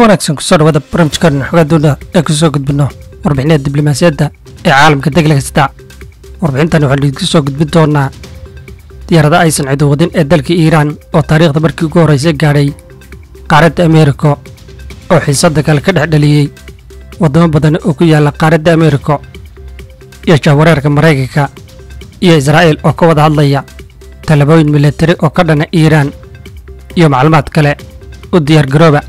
wanaagsan kusoo dhawaada barnaamijkan xogaadooda ee kusoo gudbino warbixinada diblomaasiyadda ee caalamka degla kasta warbixintan waxaan idinku soo gudbin doonaa diyaarada aysan cidu wadin ee dalka iiraan oo taariikhda markii ugu horreysay gaadhay qaaradda ameerika oo xiisadda kale ka dhex dhaliyey waddamo badan oo ku yaalla qaaradda ameerika iyo jahwareerka maraykanka iyo israa'iil oo ka wada hadlaya tallaabooyin milatari oo ka dhana iiraan iyo macluumaad kale u diyaargarooba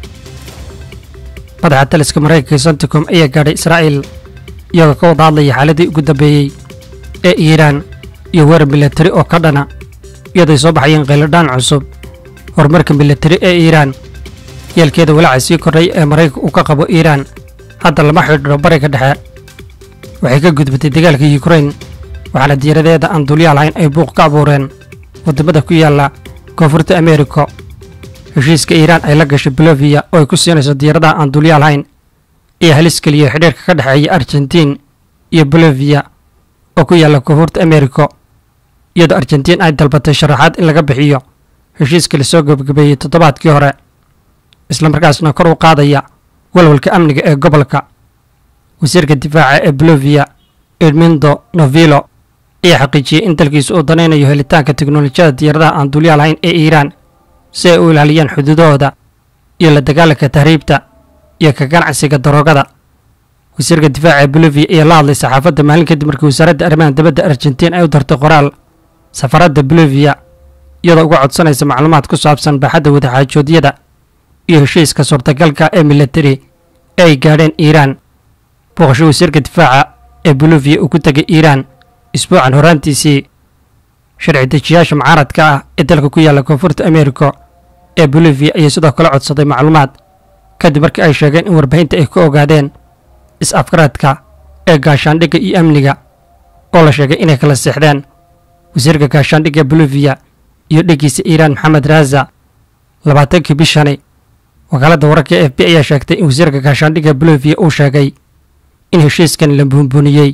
madaxa taliska maraykanka santicom ayaa gaadhay israa'iil iyagoo ka wada hadlaya xaaladii ugu dambeeyey ee iiraan iyo weerar milatari oo ka dhana iyadooy soo baxayeen khayladhaan cusub horumarka milatari ee iiraan yeelkeeda walaaca sii kordhay ee maraykanka uu ka qabo iiraan hadda lama xidhiidho bariga dhexe waxay ka gudbatay dagaalka yukrain waxaana diiradeeda aan dulyaal hayn ay buuq ka abuureen waddamada ku yaalla koonfurta ameerika heshiiska iiraan ay la gashay boloviya oo ay ku siinayso diyaaradaha aan dulyaal hayn iyo halis keliya xidhiirka ka dhexeeya argentiin iyo boloviya oo ku yaalla koonfurta ameerika iyadoo argentiin ay dalbatay sharaxaad in laga bixiyo heshiiska lasoo gebagabeeyey toddobaadkii hore islamarkaasna kor u qaadaya walwalka amniga ee gobolka wasiirka difaaca ee boloviya edmindo novilo ayaa xaqiijiyey in dalkiisu uu danaynayo helitaanka teknolojiyada diyaaradaha aan dulyaal hayn ee iiraan si ay u ilaaliyaan xuduudahooda iyo la dagaalanka tahriibta iyo ka ganacsiga daroogada wasiirka difaaca ee boloviya ayaa la hadlay saxaafadda maalin kadib markii wasaaradda arrimaha dibadda argentiin ay u dartay qoraal safaradda boloviya iyadoo uga codsanaysa macluumaad ku saabsan baaxadda wadaxaajoodyada iyo heshiiska suurtagalka ee milatari ee ay gaadheen iiraan booqasho wasiirka difaaca ee boloviya uu ku tegay iiraan isbuucan horaantiisii sharci dejiyaasha mucaaradka ah ee dalka ku yaalla koonfurta ameerika ee boloviya ayaa sidoo kale codsaday macluumaad kadib markii ay sheegeen in warbaahinta ay ka ogaadeen is-afgaradka ee gaashaandhigga iyo amniga oo la sheegay inay kala seexdeen wasiirka gaashaandhigga boloviya iyo dheggiisa iiraan maxamed raaza labaatankii bishani wakaaladda wararka e f b ayaa sheegtay in wasiirka gaashaandhigga boloviya uu sheegay in heshiiskan la buunbuuniyey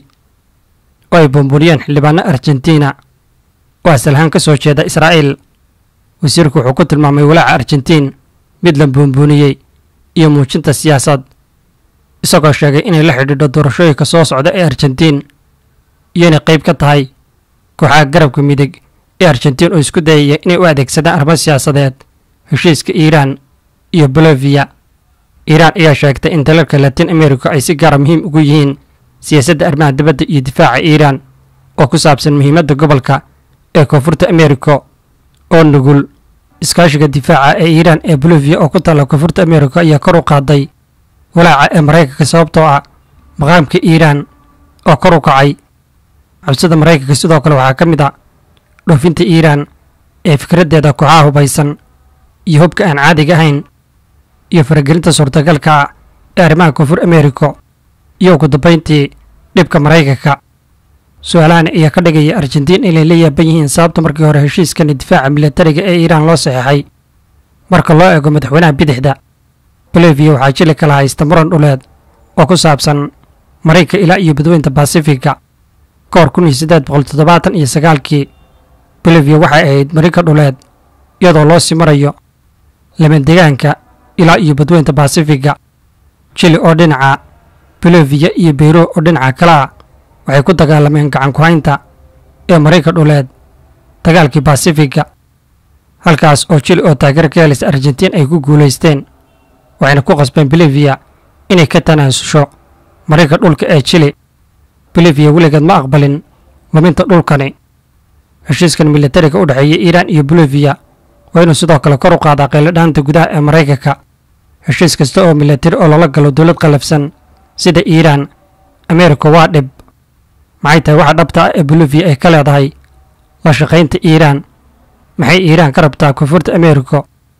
oo ay buunbuuniyeen xildhibaano argentina oo asalahaan ka soo jeeda israa'iil wasiirku wuxuu ku tilmaamay walaaca argentiin mid la buunbuuniyey iyo muujinta siyaasad isagoo sheegay inay la xidhiidho doorashooyinka soo socda ee argentiin iyo inay qayb ka tahay kooxaha garabka midig ee argentiin oo isku dayaya inay u adeegsadaan arrimo siyaasadeed heshiiska iiraan iyo boloviya iiraan ayaa sheegtay in dalalka latin america ay si gaara muhiim ugu yihiin siyaasadda arrimaha dibadda iyo difaaca iiraan oo ku saabsan muhiimadda gobolka ee koonfurta ameerika oo nugul iskaashiga difaaca ee iiraan ee boloviya oo ku taalla koonfurta ameerika ayaa kor u qaaday walaaca ee maraykanka sababtoo ah maqaamka iiraan oo kor u kacay cabsida maraykanka sidoo kale waxaa ka mid a dhoofinta iiraan ee fikraddeeda kooxaha hubaysan iyo hubka aan caadiga ahayn iyo faragelinta suurtagalka ah ee arrimaha koonfur ameerika iyo ugu dambayntii dhibka maraykanka su-aalahan ayaa ka dhigaya argentiin inay la yaaban yihiin sababta markii hore heshiiskani difaaca milatariga ee iiraan loo saxeexay marka loo eego madaxweynaha bidixda boloviya waxaa jili kala haysta muran dhuleed oo ku saabsan maraykanka ilaa iyo badweynta basifiga ka hor kun iyo siddeed boqol toddobaatan iyo sagaalkii boloviya waxay ahayd marinka dhuleed iyadoo loo sii marayo lamadegaanka ilaa iyo badweynta basifiga jili oo dhinaca boloviya iyo beyro oo dhinaca kale ah waxay ku dagaalameen gacan ku-haynta ee marayka dhuleed dagaalkii basifiga halkaas oo jili oo taageer ka helaysa argentiin ay ku guulaysteen waxayna ku qasbeen boliviya inay ka tanaasusho marayka dhulka ee jili boliviya weligeed ma aqbalin luminta dhulkani heshiiskan milatariga u dhexeeya iiraan iyo boloviya waa inuu sidoo kale kor u qaadaa qayladhaanta gudaha ee maraykanka heshiis kasta oo milatari oo lala galo dowlad qallafsan sida iiraan ameerika waa dhib maxay tahay waxa dhabta ah ee boloviya ay ka leedahay la shaqaynta iiraan maxay iiraan ka rabtaa koonfurta ameerika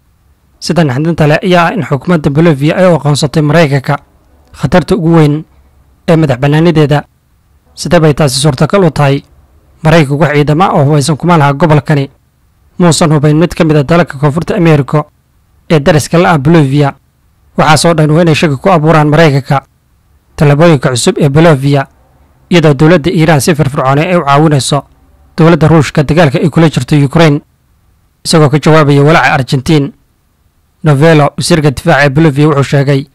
sida naxdinta leh ayaa ah in xukuumadda boloviya ay u aqoonsatay maraykanka khatarta ugu weyn ee madax bannaanideeda sidee bay taasi suurtagal u tahay maraykanku wax ciidama oo hubaysan kuma laha gobolkani muusan hubayn mid ka mid a dalalka koonfurta ameerika ee dariska la ah boloviya waxaasoo dhan waa inay shaki ku abuuraan maraykanka tallaabooyinka cusub ee boloviya iyadoo dowladda iiraan si firfircoonay ay u caawinayso dowladda ruushka dagaalka ay kula jirto yukrain isagoo ka jawaabaya walaaca argentiin novelo wasiirka difaaca ee bolivia wuxuu sheegay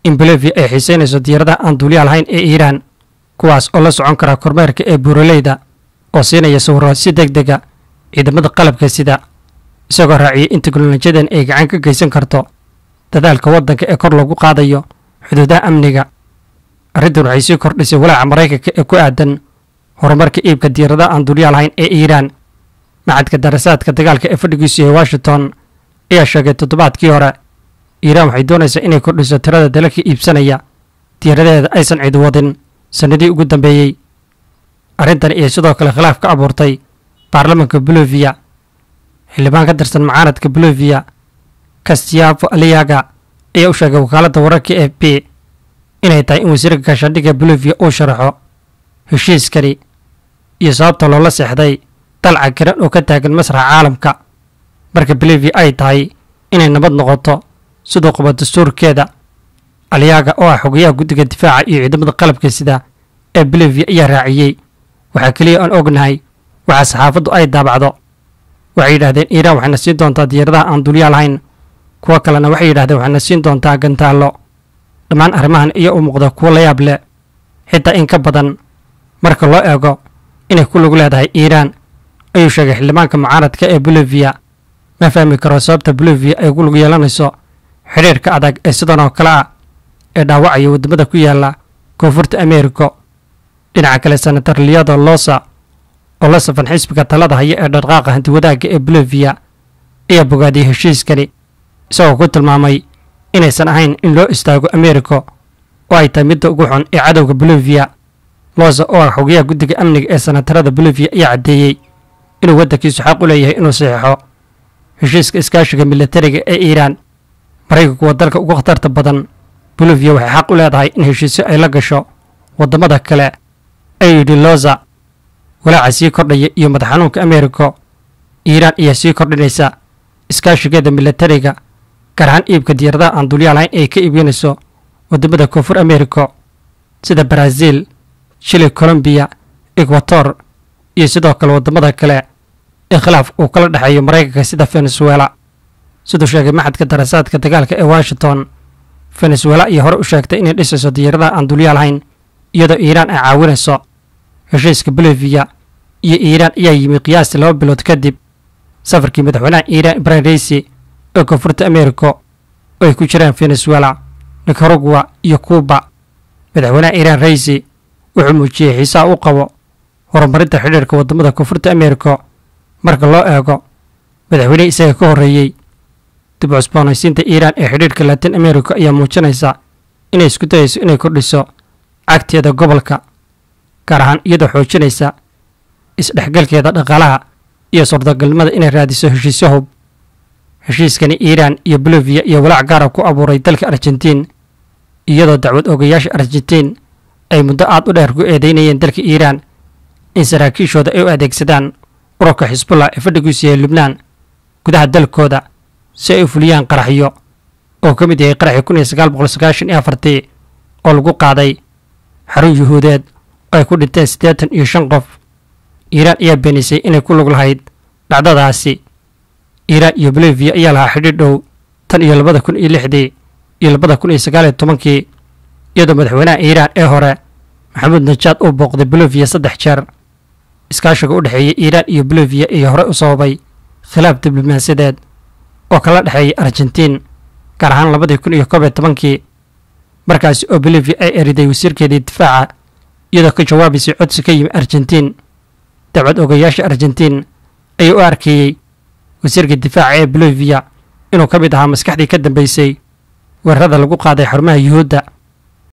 in bolivia ay xiiseynayso diyaaradaha aan duuliyaal lahayn ee iiraan kuwaas oo la socon kara kormeerka ee buuraleyda oo siinaya sawiro si deg dega ciidamada qalabka sida isagoo raaciyay in teknolojiyadan ay gacan ka geysan karto dadaalka waddanka ee kor lagu qaadayo xuduudaha amniga arrintan waxay sii kordhisay walaaca maraykanka ee ku aadan horumarka iibka diyaaradaha aan duuliyaal lahayn ee iiraan macadka darasaadka dagaalka ee fadhigiisu yahay washington ayaa sheegay toddobaadkii hore iiraan waxay doonaysaa inay kordhiso tirada dalalka iibsanaya diyaaradaheeda aysan cid wadin sannadii ugu dambeeyey arrintan ayay sidoo kale khilaaf ka abuurtay baarlamanka bolivia xildhibaan ka tirsan mucaaradka bolivia castiavo aliaga ayaa u sheegay wakaaladda wararka e b inay tahay in wasiirka gaashaandhigga bolivia uu sharaxo heshiiskani iyo sababta loola seexday dalca garan oo ka taagan masraxa caalamka marka bolivia ay tahay inay nabad noqoto siduu qabo dastuurkeeda aliyaga oo ah xogayaha guddiga difaaca iyo ciidamada qalabka sida ee bolivia ayaa raaciyey waxaa keliya aan ognahay waxaa saxaafaddu ay daabacdo waxay yidhahdeen iiraan waxayna siin doontaa diyaaradaha aan dulyaa lahayn kuwo kalena waxay yidhahdeen waxayna siin doontaa gantaallo dhammaan arrimahan iyo u muuqda kuwo la yaab leh xitaa in ka badan marka loo eego inay ku lug leedahay iiraan ayuu sheegay xildhibaanka mucaaradka ee bolivia ma fahmi karo sababta bolivia ay ku lug yeelanayso xidhiirka adag ee sidan oo kale ah ee dhaawacaya waddamada ku yaala koonfurta ameerika dhinaca kale senator liado losa oo la safan xisbiga talada haya ee dhaqaaqa hantiwadaagga ee bolivia ayaa bogaadiyey heshiiskani isagoo ku tilmaamay inaysan ahayn in loo istaago ameerika oo ay tahay midda ugu xun ee cadowga bolivia losa oo ah xogayaha guddiga amniga ee senatarada bolivia ayaa caddeeyey inuu waddankiisu xaq u leeyahay inuu saxiixo heshiiska iskaashiga militariga ee iiraan maraykanku waa dalka ugu khatarta badan bolivia waxay xaq u leedahay in heshiisyo ay la gasho waddamada kale ayuu yidhi loza walaaca sii kordhaya iyo madax xanuunka ameerika iiraan ayaa sii kordhinaysa iskaashigeeda militariga gaar ahaan iibka diyaaradaha aan dulyaa lahayn ay ka iibinayso waddamada koonfur ameerika sida baraaziil shili colombiya ekwator iyo sidoo kale waddamada kale ee khilaaf uu kala dhexeeyo maraykanka sida venezuela siduu sheegay maxadka darasaadka dagaalka ee washington venezuela ayaa hore u sheegtay inay dhisayso diyaaradaha aan dulyaa lahayn iyadoo iiraan ay caawinayso heshiiska bolivia iyo iiraan ayaa yimi qiyaastii laba bilood kadib safarkii madaxweynaha iiraan ibrahim raisi ee koonfurta ameerika oo ay ku jiraan venezuela nicaragua iyo cuuba madaxweynaha iiraan raisi wuxuu muujiyey xiisaha u qabo horumarinta xidhiirka waddamada koonfurta ameerika marka loo eego madaxweynihii isaga ka horreeyey dib u cusboonaysiinta iiraan ee xidhiirka latin america ayaa muujinaysa inay isku dayayso inay kordhiso cagteeda gobolka gaar ahaan iyadoo xoojinaysa isdhexgalkeeda dhaqaalaha iyo suurtagalnimada inay raadiso heshiisyo hub heshiiskani iiraan iyo bolivia iyo walaac gaara ku abuuray dalka argentiin iyadoo dacwad ogayaasha argentiin ay muddo aad u dheer ku eedeynayeen dalka iiraan in saraakiishooda ay u adeegsadaan ururka xisbullah ee fadhigiisu yahay lubnaan gudaha dalkooda si ay u fuliyaan qaraxyo oo ka mid yahay qaraxii kun iyo sagaal boqol sagaashan iyo afartii oo lagu qaaday xarun yuhuudeed oo ay ku dhinteen siddeetan iyo shan qof iiraan ayaa beenisay inay ku lug lahayd dhacdadaasi iiraan iyo bolivia ayaa lahaa xidhiidh dhow tan iyo labada kun iyo lixdii iyo labada kun iyo sagaal iyo tobankii iyadoo madaxweynaha iiraan ee hore maxamuud najaad uu booqday bolivia saddex jeer iskaashiga u dhexeeya iiraan iyo bolivia iyo hore u sababay khilaaf diblomaasiyadeed oo kala dhexeeyay argentiin gaar ahaan labadii kun iyo koob iyo tobankii markaasi oo bolivia ay eriday wasiirkeedii difaaca iyadoo ka jawaabaysay codsi ka yimi argentiin dacwad ogayaasha argentiin ayaa u arkeeyey wasiirka difaaca ee bolivia inuu ka mid ahaa maskaxdii ka dambeysay weerarada lagu qaaday xarumaha yuhuudda